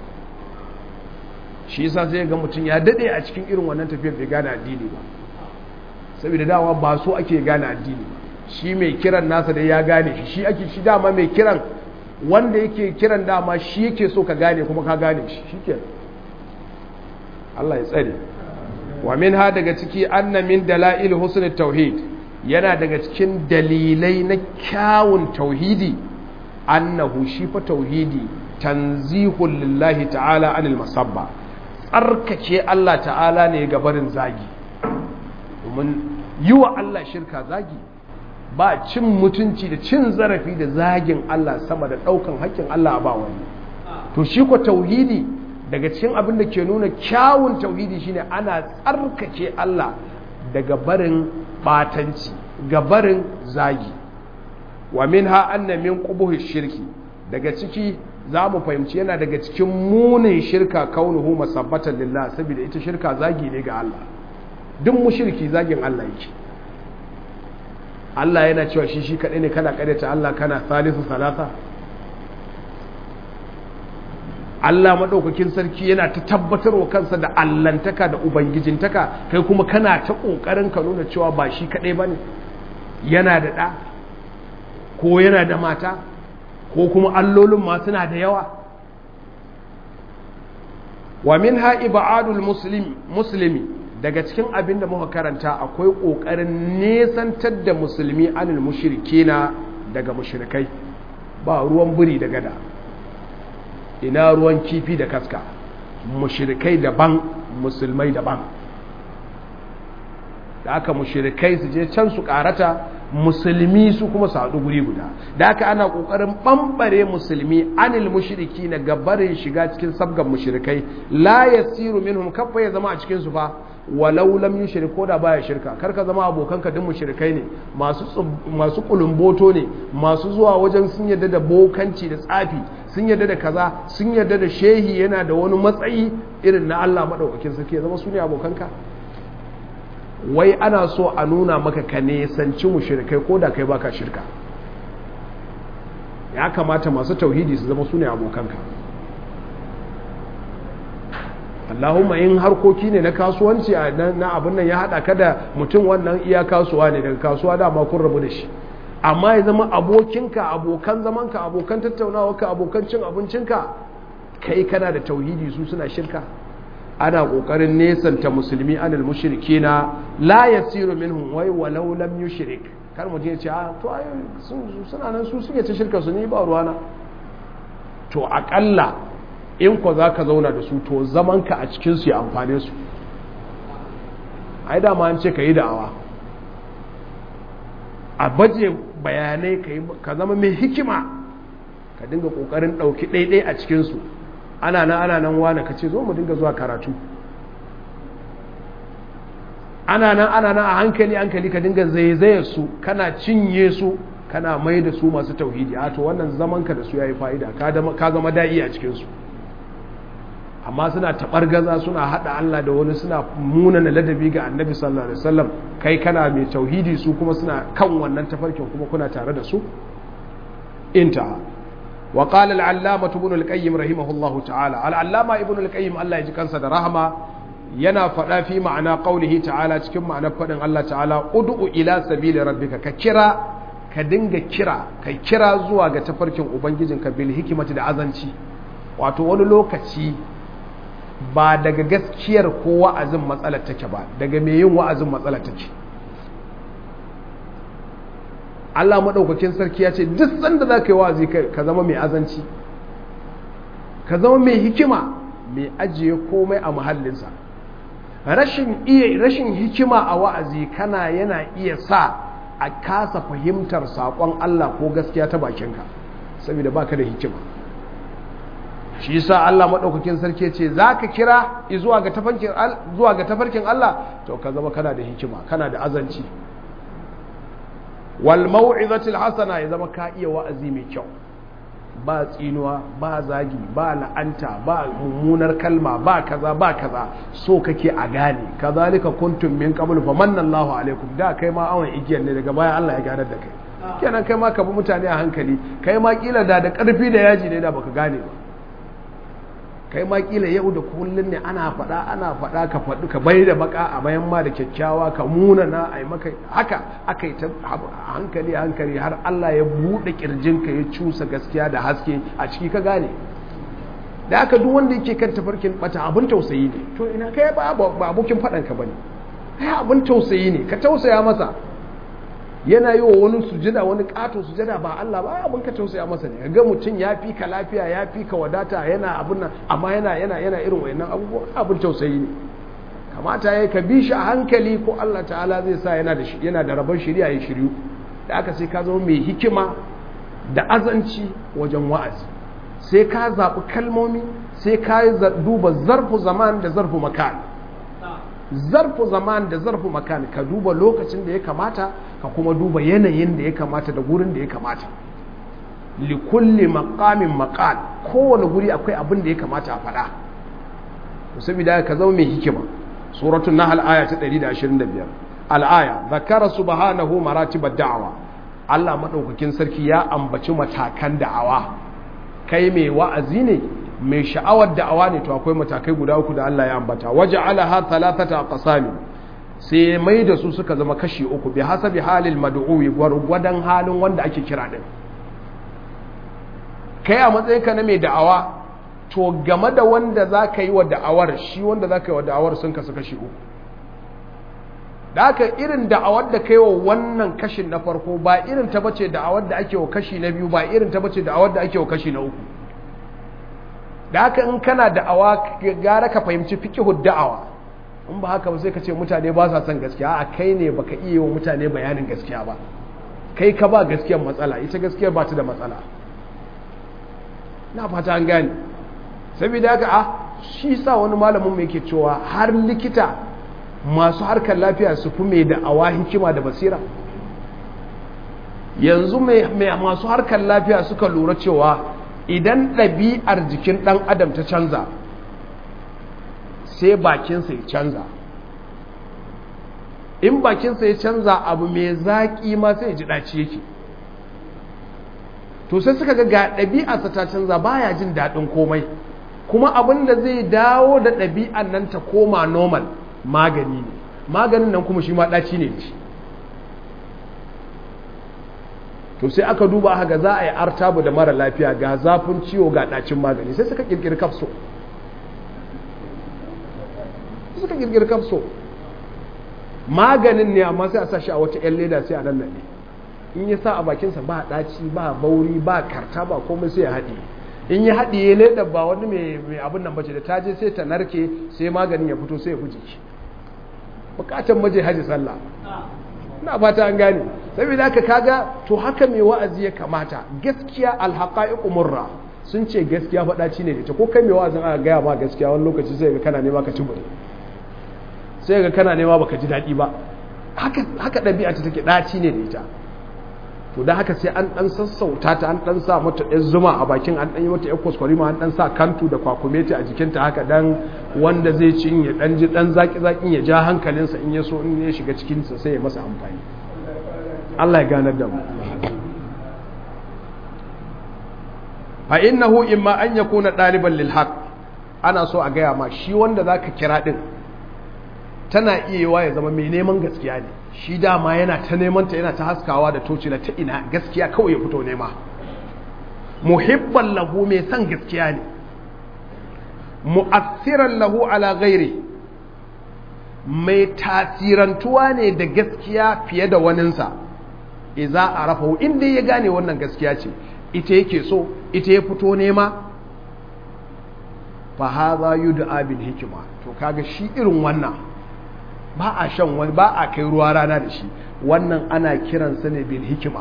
shi yasa sai ga mutum ya daɗe a cikin irin wannan tafiyar bai gane addini ba saboda dama ba so ake gane addini shi mai kiran nasa da ya gane shi shi ake shi dama mai kiran wanda yake kiran dama shi yake so ka gane kuma ka gane shi shikenan Allah ya tsare wa minha daga ciki anna min dalail husnul tauhid yana daga cikin dalilai na kyawun tauhidi annahu shi fa tauhidi tanzihul lillahi ta'ala anil masabba tsarkake Allah ta'ala ne ga barin zagi domin yi wa Allah shirka zagi ba cin mutunci da cin zarafi da zagin Allah sama da ɗaukan haƙƙin Allah a ba wani to shi ko tauhidi daga cikin abin da ke nuna kyawun tauhidi shine ana tsarkake Allah daga barin batanci ga barin zagi wa minha anna min qubuhi shirki daga ciki za mu fahimci yana daga cikin munin shirka kaunuhu masabbatan lillah saboda ita shirka zagi ne ga Allah duk mushriki zagin Allah yake Allah yana cewa shi shi kaɗai ne kana ƙaryata Allah kana salisu salasa Allah maɗaukakin sarki yana ta tabbatarwa kansa da allantaka da ubangijintaka kai kuma kana ta ƙoƙarin ka nuna cewa ba shi kaɗai ba ne yana da ɗa ko yana da mata ko kuma allolin ma suna da yawa wa min ha ibadul muslimi daga cikin abin da muka karanta akwai ƙoƙarin nesantar da musulmi anil mushrikina daga mushrikai ba ruwan buri da gada ina ruwan kifi da kaska mushrikai daban musulmai daban da aka mushrikai su je can su karata musulmi su kuma su haɗu guri guda da aka ana ƙoƙarin ɓamɓare musulmi anil mushriki na gabarin shiga cikin sabgan mushrikai la yasiru minhum kafa ya zama a cikin su fa walau lam yushrik ko da baya shirka kar ka zama abokanka duk mushrikai ne masu masu kulumboto ne masu zuwa wajen sun yarda da bokanci da tsafi sun yarda da kaza sun yarda da shehi yana da wani matsayi irin na Allah madaukakin sarki ya zama su ne abokanka wai ana so a nuna maka ka nesanci mushrikai ko da kai baka shirka ya kamata masu tauhidi su zama su ne abokanka Allahumma in harkoki ne na kasuwanci na abin nan ya haɗa ka da mutum wannan iya kasuwa ne daga kasuwa dama kun rabu da shi amma ya zama abokinka abokan zamanka abokan tattaunawarka abokan cin abincinka kai kana da tauhidi su suna shirka ana kokarin nesanta musulmi anil mushrikina la yasiru minhum wai walau lam yushrik kar mutum ya ce a to ai suna nan su suke ta shirka su ne ba ruwana to akalla in ko za ka zauna da su to zamanka a cikinsu ya amfane su ai dama an ce ka yi da'awa a baje bayanai ka zama mai hikima ka dinga ƙoƙarin ɗauki ɗaiɗai a cikinsu ana nan ana nan wane ka ce zo mu dinga zuwa karatu ana nan ana nan a hankali hankali ka dinga zaizaye su kana cinye su kana mai da su masu tauhidi a to wannan zamanka da su ya yi fa'ida ka zama da'i a cikinsu amma suna gaza suna hada Allah da wani suna munana ladabi ga annabi sallallahu alaihi wasallam kai kana mai tauhidi su kuma suna kan wannan tafarkin kuma kuna tare da su inta wa qala al-allama ibn al-qayyim rahimahullahu ta'ala al-allama ibn al-qayyim Allah ya ji kansa da rahama yana faɗa fi ma'ana qaulihi ta'ala cikin ma'anar faɗin Allah ta'ala ud'u ila sabili rabbika ka kira ka dinga kira ka kira zuwa ga tafarkin ubangijinka bil hikimati da azanci wato wani lokaci ba daga gaskiyar ko wa'azin matsalar take ba daga mai yin wa'azin matsalar take Allah maɗaukakin sarki ya ce duk sanda za ka yi wa'azi ka zama mai azanci ka zama mai hikima mai ajiye komai a muhallinsa rashin iya rashin hikima a wa'azi kana yana iya sa a kasa fahimtar saƙon Allah ko gaskiya ta bakinka saboda baka da hikima shi yasa Allah madaukakin sarki ce zaka kira zuwa ga tafarkin zuwa ga tafarkin Allah to ka zama kana da hikima kana da azanci wal mau'izatil hasana ya zama ka iya wa'azi mai kyau ba tsinuwa ba zagi ba la'anta ba mummunar kalma ba kaza ba kaza so kake a gane kazalika kuntum min qablu fa manna Allahu alaikum da kai ma awon igiyar ne daga baya Allah ya ganar da kai kenan kai ma ka bi mutane a hankali kai ma kila da da karfi da yaji ne da baka gane ba kai ma kila yau da kullun ne ana faɗa ana faɗa ka faɗi ka bai da baka a bayan ma da kyakkyawa ka muna na a maka haka aka yi ta hankali hankali har Allah ya buɗe ƙirjinka ya cusa gaskiya da haske a ciki ka gane da aka duk wanda yake kan tafarkin bata abin tausayi ne to ina kai ba abokin faɗan ka bane kai abin tausayi ne ka tausaya masa yana yi wa wani sujada wani kato sujada ba Allah ba abin ka tausaya masa ne ga mutum ya fi ka lafiya ya fi ka wadata yana abin nan amma yana yana yana irin wayannan abubuwa abin tausayi ne kamata yayi ka bi shi a hankali ko Allah ta'ala zai sa yana da yana da rabon shari'a ya shiryu da aka sai ka zama mai hikima da azanci wajen wa'azi sai ka zaɓi kalmomi sai ka duba zarfu zaman da zarfu makan zarfu zaman da zarfu makan ka duba lokacin da ya kamata ka kuma duba yanayin da ya kamata da gurin da ya kamata likulli maqamin maqal kowane guri akwai abin da ya kamata a faɗa to saboda ka zama mai hikima suratul nahl aya ta 125 al-aya zakara subhanahu maratibad da'wa Allah madaukakin sarki ya ambaci matakan da'awa kai mai wa'azi ne mai sha'awar da'awa ne to akwai matakai guda uku da Allah ya ambata waja'alaha thalathata aqsami sai mai da su suka zama kashi uku bi hasabi halil mad'uwi gwargwadon halin wanda ake kira din kai a matsayin ka na mai da'awa to game da wanda za ka yi wa da'awar shi wanda za ka yi wa da'awar sun kasu kashi uku da haka irin da'awar da kai wa wannan kashin na farko ba irin ta bace da'awar da ake wa kashi na biyu ba irin ta bace da'awar da ake wa kashi na uku da haka in kana da'awa gara ka fahimci fiqhu da'awa in ba haka ba sai ka ce mutane ba sa son gaskiya a kai ne baka iya wa mutane bayanin gaskiya ba kai ka ba gaskiyar matsala ita gaskiyar ba ta da matsala na fata an gane saboda haka a shi sa wani malamin mai ke cewa har likita masu harkar lafiya su fi mai da'awa hikima da basira yanzu mai masu harkar lafiya suka lura cewa idan ɗabi'ar jikin ɗan adam ta canza sai bakinsa ya canza in bakinsa ya canza abu mai zaƙi ma sai ya ji ɗaci yake to sai suka ga ga ɗabi'arsa ta canza baya jin daɗin komai kuma abin da zai dawo da ɗabi'an nan ta koma normal magani ne maganin nan kuma shi ma ɗaci ne shi to sai aka duba haka za a yi artabu da mara lafiya ga zafin ciwo ga ɗacin magani sai suka ƙirƙiri kafso suka ƙirƙiri kafso maganin ne amma sai a sa shi a wata 'yan leda sai a nan naɗe in ya sa a bakinsa ba ɗaci ba bauri ba karta ba komai sai ya haɗe in ya haɗe ya leda ba wani mai abin nan bace da ta je sai ta narke sai maganin ya fito sai ya fi jiki bukatan maje haji sallah na fata an gane saboda haka kaga to haka mai wa'azi ya kamata gaskiya alhaqaiqu murra sun ce gaskiya faɗaci ne da ita ko kai mai wa'azin aka gaya ma gaskiya wani lokaci sai ga kana nema ka ci bure sai ga kana nema baka ji daɗi ba haka haka ɗabi'a ta take ɗaci ne da ita to da haka sai an ɗan sassauta ta an ɗan sa mata ɗan zuma a bakin an ɗan yi mata ɗan kwaskwarima an ɗan sa kantu da kwakumeti a jikinta haka dan wanda zai ci ya ɗan ji ɗan zaƙi-zaƙin ya ja hankalinsa in ya so in ya shiga cikinsa sai ya masa amfani Allah ya ganar da mu fa innahu imma an yakuna ɗaliban lil haqq ana so a gaya ma shi wanda zaka kira din tana iya yiwa ya zama mai neman gaskiya ne shi dama yana ta neman ta yana ta haskawa da tocila ta ina gaskiya kawai ya fito nema muhibban lahu mai son gaskiya ne mu'assiran lahu ala ghairi mai tasirantuwa ne da gaskiya fiye da waninsa iza a rafahu inda ya gane wannan gaskiya ce ita yake so ita ya fito nema fa hadha yud'a bil hikma to kaga shi irin wannan ba a shan wani ba a kai ruwa rana da shi wannan ana kiransa ne bil hikima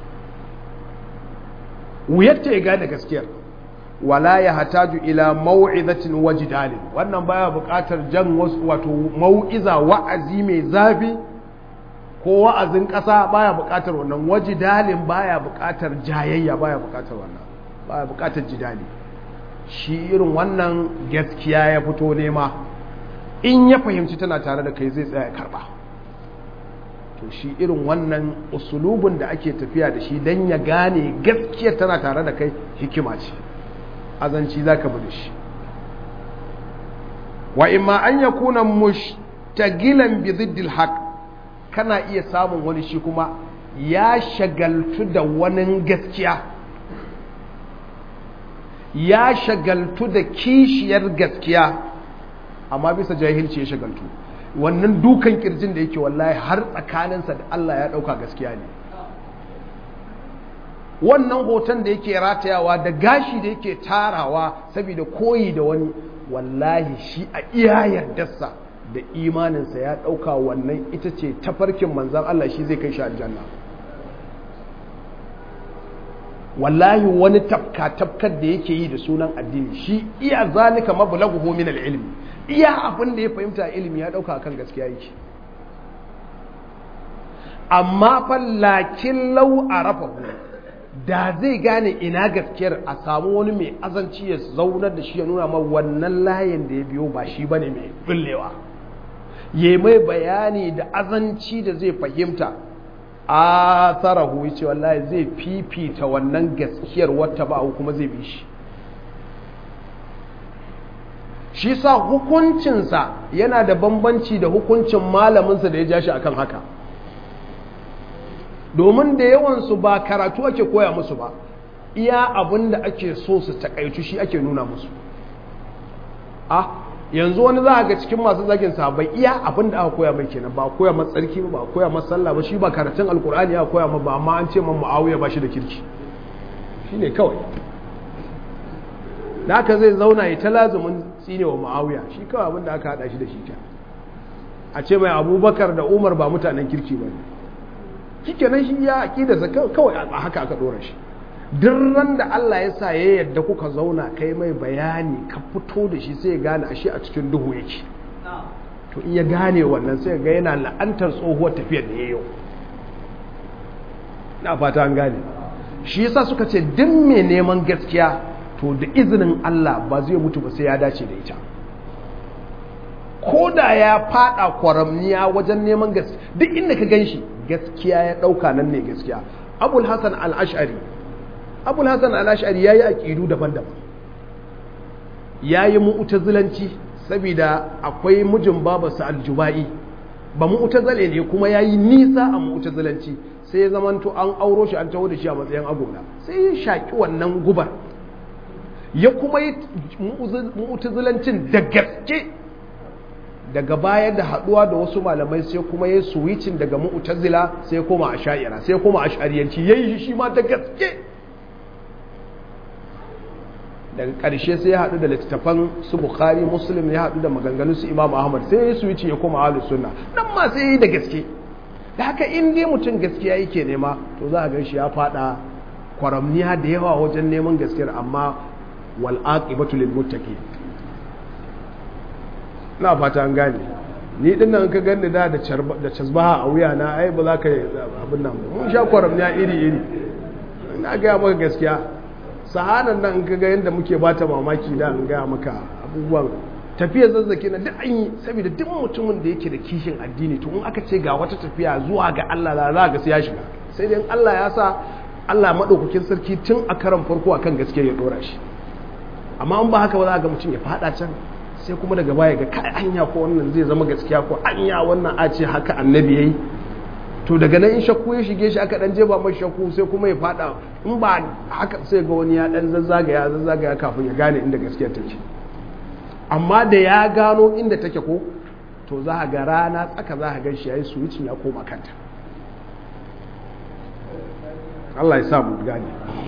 wuyarta ya gane gaskiyar wala ya hataju ila mau'izatin wajidalin wannan baya buƙatar jan wasu wato mau'iza wa'azi mai zafi ko wa'azin ƙasa baya buƙatar wannan wajidalin baya buƙatar jayayya baya buƙatar wannan baya buƙatar jidali shi irin wannan gaskiya ya fito nema in ya fahimci tana tare da kai zai tsaya ya karba to shi irin wannan usulubin da ake tafiya da shi don ya gane gaskiya tana tare da kai hikima ce azanci za ka bude shi wa imma an ya kuna mushtagilan bi ziddil haq kana iya samun wani shi kuma ya shagaltu da wani gaskiya ya shagaltu da kishiyar gaskiya amma bisa jahilci ya shagaltu wannan dukan kirjin da yake wallahi har tsakaninsa da Allah ya ɗauka gaskiya ne wannan hoton da yake ratayawa da gashi da yake tarawa saboda koyi da wani wallahi shi a iya yardarsa da imaninsa ya ɗauka wannan ita ce tafarkin manzan Allah shi zai kai shi aljanna wallahi wani tafka tafkar da yake yi da sunan addini shi iya zalika mablaghuhu min al-ilmi iya abin da ya fahimta ilimi ya dauka kan gaskiya yake amma fa lakin law arafahu da zai gane ina gaskiyar a samu wani mai azanci ya zaunar da shi ya nuna ma wannan layin da ya biyo ba shi bane mai bullewa yayi mai bayani da azanci da zai fahimta a tsarahu ya ce wallahi zai fifita wannan gaskiyar wata ba kuma zai bi shi shi sa hukuncinsa yana da bambanci da hukuncin malaminsa da ya ja shi akan haka domin da yawansu ba karatu ake koya musu ba iya abin da ake so su takaitu shi ake nuna musu a yanzu wani za a ga cikin masu zagin sahabbai iya abin da aka koya mai kenan ba koya masa tsarki ba koya masa sallah ba shi ba karatun alkur'ani ya koya ba amma an ce man muawiya ba shi da kirki shine kawai da haka zai zauna ya ta lazumin tsine wa muawiya shi kawai abin da aka hada shi da shi ta a ce mai abubakar da umar ba mutanen kirki ba ne shi kenan shi ya aƙidarsa kawai a haka aka ɗora shi ran da Allah ya sa ya yadda kuka zauna kai mai bayani ka fito da shi sai ya gane ashe a cikin duhu yake to in ya gane wannan sai ga yana la'antar tsohuwar tafiyar da ya yau na fata an gane shi yasa suka ce duk mai neman gaskiya to da izinin Allah ba zai mutu ba sai ya dace da ita ko da ya fada kwaramniya wajen neman gaskiya duk inda ka gan shi gaskiya ya dauka nan ne gaskiya abul hasan al-ash'ari abul hasan al-ash'ari yayi aqidu daban-daban yayi mu'tazilanci saboda akwai mijin babarsa al-jubai ba mu'tazile ne kuma yayi nisa a mu'tazilanci sai ya zamanto an auro shi an taho da shi a matsayin agola sai ya shaki wannan gubar ya kuma yi mu'tazilancin da gaske daga baya da haduwa da wasu malamai sai kuma ya switching daga mu'tazila sai koma ash'ira sai koma ash'ariyanci yayi shi shi ma da gaske daga ƙarshe sai ya haɗu da littattafan su bukhari muslim ya haɗu da maganganun su imam ahmad sai ya switch ya koma ahlus sunna nan ma sai ya yi da gaske da haka in dai mutum gaskiya yake nema to za a gan shi ya faɗa kwaramniya da yawa wajen neman gaskiyar amma wal aqibatu lil muttaqin na fata an gane ni din nan ka ganni da da casbaha a wuya na ai ba za ka abin nan mun sha kwaramniya iri iri na ga maka gaskiya sahanan nan ka ga yadda muke bata mamaki da an gaya maka abubuwan tafiya zazzaki na duk an yi saboda duk mutumin da yake da kishin addini to in aka ce ga wata tafiya zuwa ga Allah la za ga sai ya shiga sai dai Allah ya sa Allah madaukakin sarki tun a karan farko akan gaskiya ya dora shi amma in ba haka ba za ga mutum ya fada can sai kuma daga baya ga kai anya ko wannan zai zama gaskiya ko anya wannan a ce haka annabi yayi to daga nan in shakku ya shige shi aka dan jeba mai shakku sai kuma ya fada in ba haka sai ga wani ya dan zazzagaya zazzagaya kafin ya gane inda gaskiya take amma da ya gano inda take ko to za a ga rana tsaka za a gan shi yayi switching ya koma kanta Allah ya sa mu gane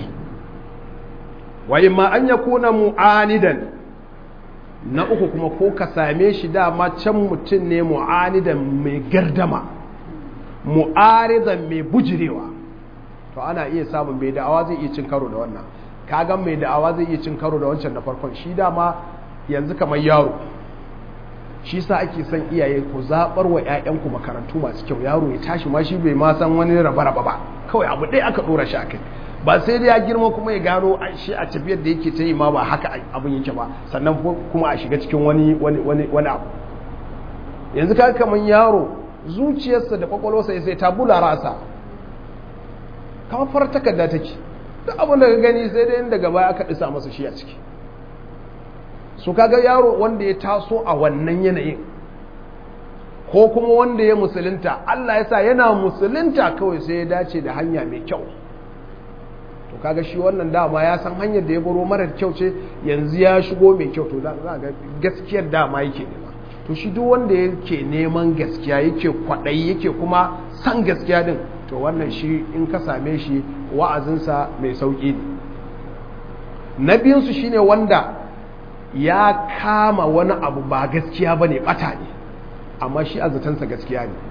wa imma an yakuna mu'anidan na uku kuma ko ka same shi dama can mutum ne mu'anidan mai gardama mu'aridan mai bujirewa to ana iya samun mai da'awa zai iya cin karo da wannan kagan mai da'awa zai iya cin karo da wancan na farkon shi dama yanzu kamar yaro shi sa ake son iyaye ku zaɓar wa 'ya'yanku makarantu masu kyau yaro ya tashi ma shi bai ma san wani raba-raba ba kawai abu ɗaya aka ɗora shi a kai ba sai da ya girma kuma ya gano shi a tafiyar da yake ta yi ma ba haka abin yake ba sannan kuma a shiga cikin wani wani abu yanzu ka kamar yaro zuciyarsa da kwakwalwarsa sai ta bula rasa kamar farar takarda take duk abin da ka gani sai dai daga baya aka ɗisa masa shi a ciki su kaga yaro wanda ya taso a wannan yanayin ko kuma wanda ya musulunta Allah ya sa yana musulunta kawai sai ya dace da hanya mai kyau to kaga shi wannan dama ya san hanyar da ya baro marar kyau ce yanzu ya shigo mai kyau to za ga gaskiyar dama yake nema to shi duk wanda yake neman gaskiya yake kwaɗayi yake kuma san gaskiya din to wannan shi in ka same shi wa'azinsa mai sauƙi ne na biyunsu shine wanda ya kama wani abu ba gaskiya ba ne ɓata ne amma shi a zatansa gaskiya ne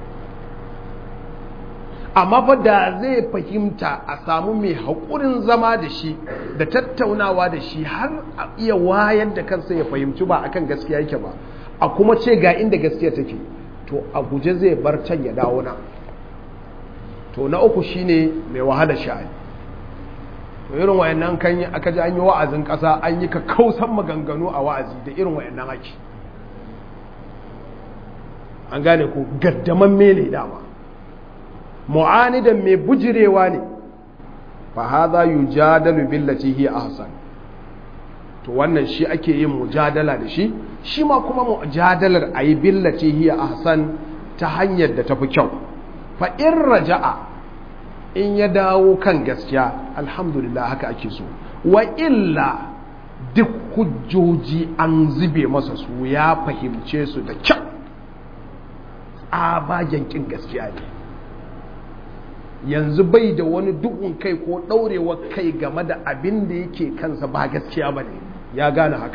amma fa da zai fahimta a samu mai haƙurin zama da shi da tattaunawa da shi har a iya wayar da kansa ya fahimci ba akan gaskiya yake ba a kuma ce ga inda gaskiya take to a guje zai bar can ya dawo na to na uku shine mai wahala sha'ani to irin wayannan kan yi aka ji an yi wa'azin ƙasa an yi ka kausan maganganu a wa'azi da irin wayannan ake an gane ko gaddaman mele dama mu'anidan mai bujirewa ne fa hadha yujadalu billati hiya ahsan to wannan shi ake yin mujadala da shi shi ma kuma mujadalar ayi billati hiya ahsan ta hanyar da tafi kyau fa in raja'a in ya dawo kan gaskiya alhamdulillah haka ake so wa illa duk hujjoji an zube masa su ya fahimce su da kyau tsabagen kin gaskiya ne yanzu bai da wani duhun kai ko ɗaurewar kai game da abin da yake kansa ba gaskiya ba ne ya gane haka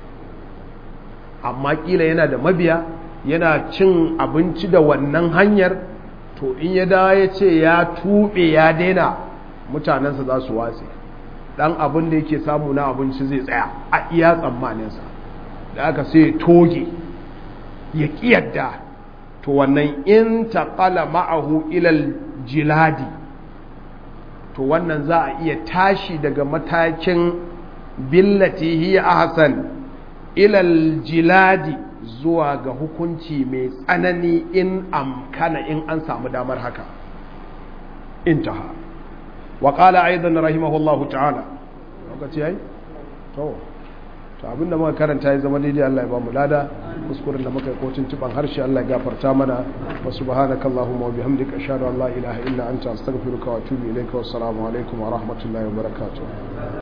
amma kila yana da mabiya yana cin abinci da wannan hanyar to in ya dawo ya ce ya tuɓe ya daina mutanensa za su watse ɗan abin da yake samu na abinci zai tsaya a iya tsammaninsa da aka sai toge ya ƙiyarda to wannan in taƙala ma'ahu ilal jiladi to wannan za a iya tashi daga matakin billati hiya ahsan ilal jiladi zuwa ga hukunci mai tsanani in amkana in an samu damar haka intaha wa qala aidan rahimahullahu ta'ala lokaci yayi to to abinda muka karanta ya zama daidai Allah ya ba mu lada kuskuren da muka yi kotun tuban harshe Allah ya gafarta mana wa subhanaka allahumma wa bihamdika ashhadu an la ilaha illa anta astaghfiruka wa atubu ilayka wa assalamu alaikum wa rahmatullahi wa barakatuh